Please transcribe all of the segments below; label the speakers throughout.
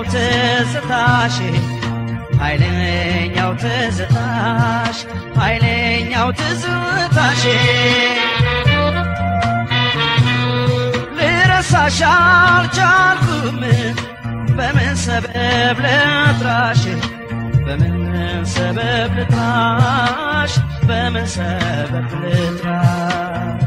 Speaker 1: ትዝታሽ ኃይለኛው ትዝታሽ ኃይለኛው ትዝታሽ ልረሳሽ አልቻልኩም በምን ሰበብ ልጥራሽ በምን ሰበብ ልጥራሽ በምን ሰበብ ልጥራሽ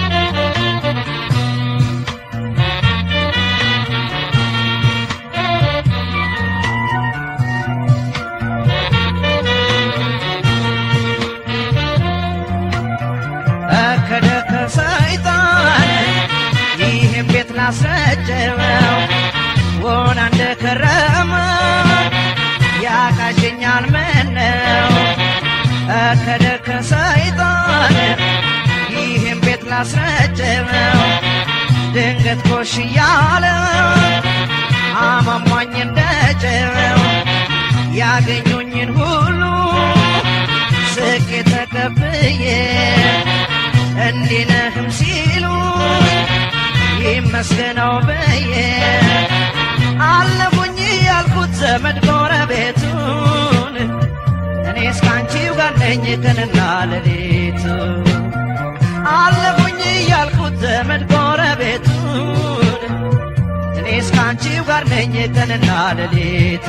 Speaker 1: ከደከ ሰይጣን ይህም ቤት ላስረጀው ወና እንደከረመ ያቃዠኛል ምነው ከደከ ሰይጣን ይህም ቤት ላስረጀው ድንገት ኮሽ እያለ አማሟኝ እንደጨው ያገኙኝን ሁሉ ስቄ ተቀብዬ እንዲነህም ሲሉ ይመስገነው ብዬ አለፉኝ ያልኩት ዘመድ ጎረቤቱን እኔ እስካንቺው ጋር ነኝ ቀንና ሌሊቱ አለፉኝ ያልኩት ዘመድ ጎረቤቱን እኔ እስካንቺው ጋር ነኝ ቀንና ሌሊቱ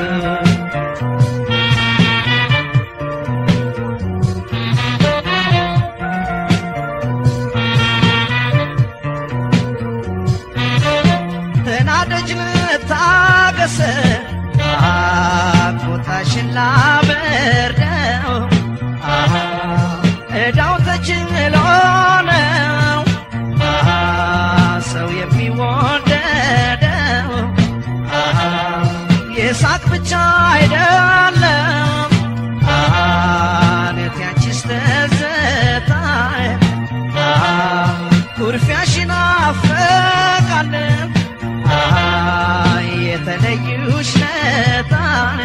Speaker 1: ተናደጅ ልታገስ ቁጣሽን ላበርደው እዳው ተችሎ ነው ሰው የሚወደደው የሳቅ ብቻ አይደለም ነት ያንቺስ ትዝታ ኩርፊያሽን አፈቃለን የተለዩሽ ነጣን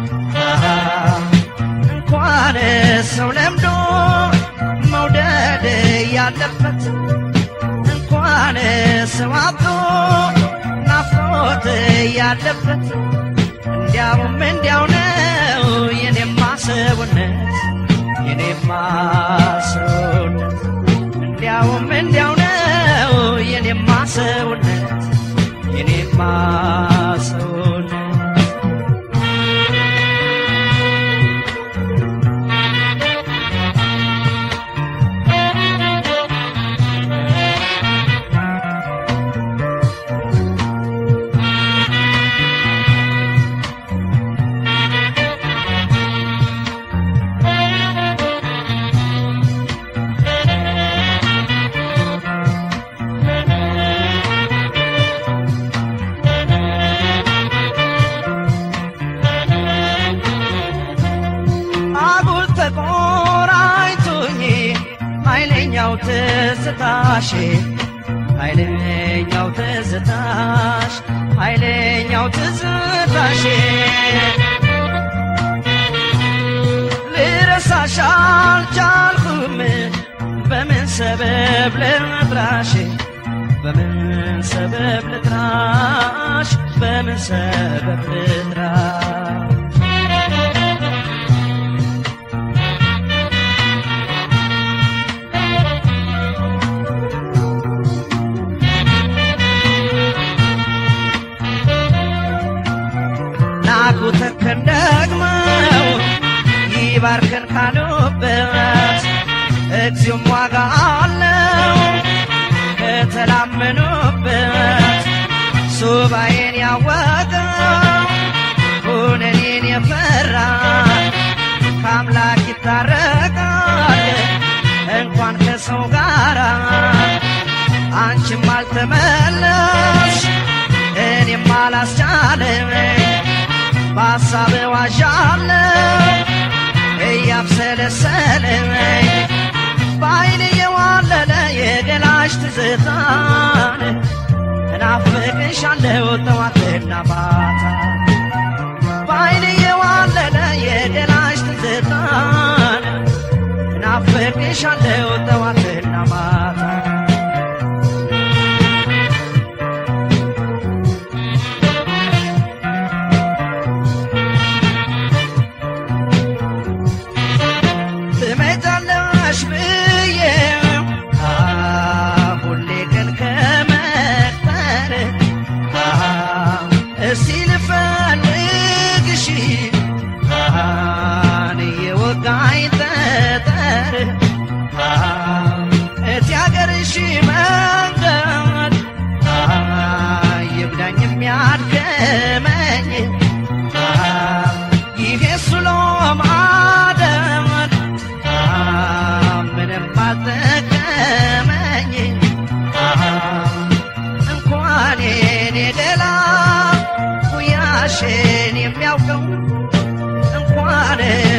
Speaker 1: እንኳን ሰው ለምዶ መውደድ ያለበት እንኳን ሰው አብዶ ናፍቆት ያለበት እንዲያውም እንዲያው ነው የኔማ ሰውነት የኔማ ሰውነት እንዲያውም እንዲያው ነው የኔማ ሰውነት የኔማ ሰውነት አጉል ተቆራኝቶኝ ኃይለኛው ትዝታሽ ኃይለኛው ትዝታሽ ኃይለኛው ትዝታሽ ልረሳሽ አልቻልኩም በምን ሰበብ ልጥራሽ በምን ሰበብ ልጥራሽ በምን ሰበብ ልጥራሽ ናቁ ተከን ደግመው ይባርከን ካሉበት እግዚኦም ዋጋ አለው ከተላመኑበት ሱባኤን ያወቀው ሁነኔን የፈራ ከአምላክ ይታረቃል እንኳን ከሰው ጋራ አንቺም አልተመለሽ እኔም አላስቻለም በሐሳብ ዋዣለው እያብሰለሰለኝ በአይን የዋለለ የገላሽ ትዝታን እናፍቅሻለሁ ጠዋትና ማታ በአይን የዋለለ የገላሽ ትዝታን እናፍቅሻለሁ ጠዋትና ማታ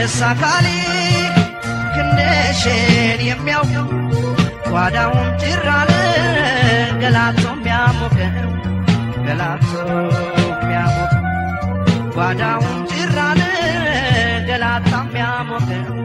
Speaker 1: ደስ አካሌ ክንደሽን የሚያውቅ ጓዳውን ጭራለ ገላቶ የሚያሞቅ ገላቶ የሚያሞቅ ጓዳውን ጭራለ ገላታ የሚያሞቅ